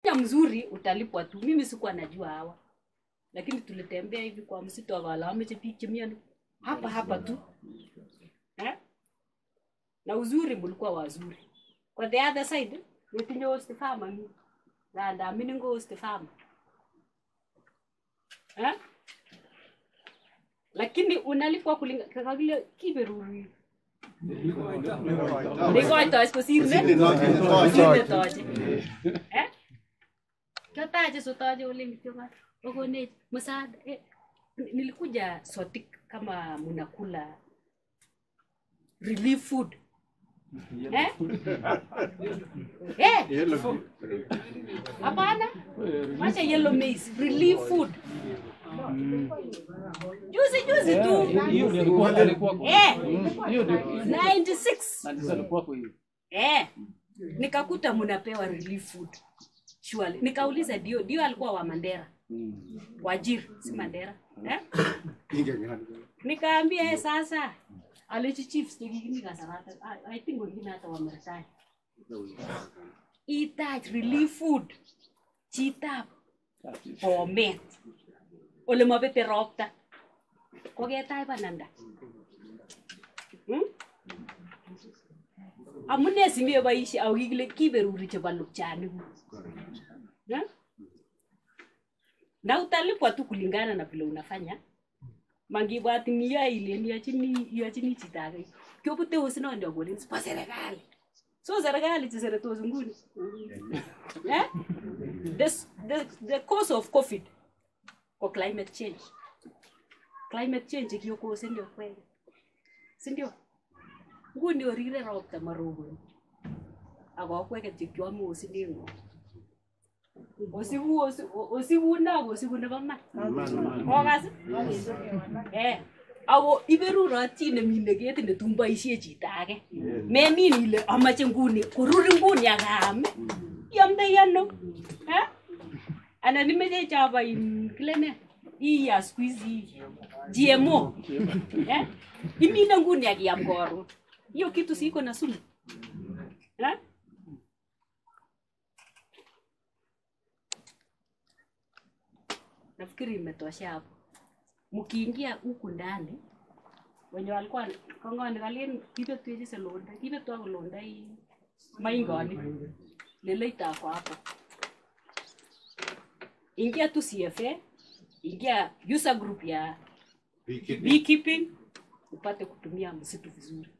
ukifanya mzuri utalipwa tu mimi sikuwa najua hawa lakini tulitembea hivi kwa msitu akalameche biik chemiani hapa hapa tu eh? na uzuri mulikuwa wazuri kwa the other side netinye host farmer mi nganda mining host farmer eh? lakini unalipwa kulinga kakile kiberuri neikoitoch kosir ne kosir netoche Eh? kiotache sotache ole kityo okonech msaada eh, nilikuja sotik kama munakula relief food eh? Eh, hapana wacha yellow maize relief food juzi juzi tu hiyo ndio alikuwa alikuwa kwa eh, hiyo ndio 96 na ndio alikuwa kwa hiyo eh, nikakuta munapewa relief food surely nikauliza dio dio alikuwa wa mandera wajir si mandera eh? nikaambia eh, sasa alechi chiefs chekikimi kasarata I- i think wengine hata wameretire itach relief food chitab bomet ole mabete ropta koketach bananda Hmm? amune simeboishe ako kikile kiberuri chebo lupchanikuk Eh? na utalipwa tu kulingana na vile unafanya mangibwatin iyoe ilen iyachini iyachini chito age kyobute osinondi akolen bo serikali so serikali cheseretos nguni eh? the, the, the cause of covid ko climate change climate change kiyokose ndio kweli sindio nguni orire ropta maroboni akokweket chekiome osinengu osibu osi- o- osibu no kosibu nebo man okas eh ako iberurot chi nemine ketit netun boisie chito age memin ile amache nguni korur nguni akaam iamdoi ano eh? anan imeche chobo in kile ne iya siku hizi GMO eh? imine nguni akiam koron hiyo kitu siko na sumu eh? nafikiri imetosha hapo mkiingia huku ndani wenye walikuwa kongoni kalien kibetwechi selonda kibetwa kolonda hii maingoni leleita ako hapo ingia tu CFA ingia user group ya beekeeping upate kutumia msitu vizuri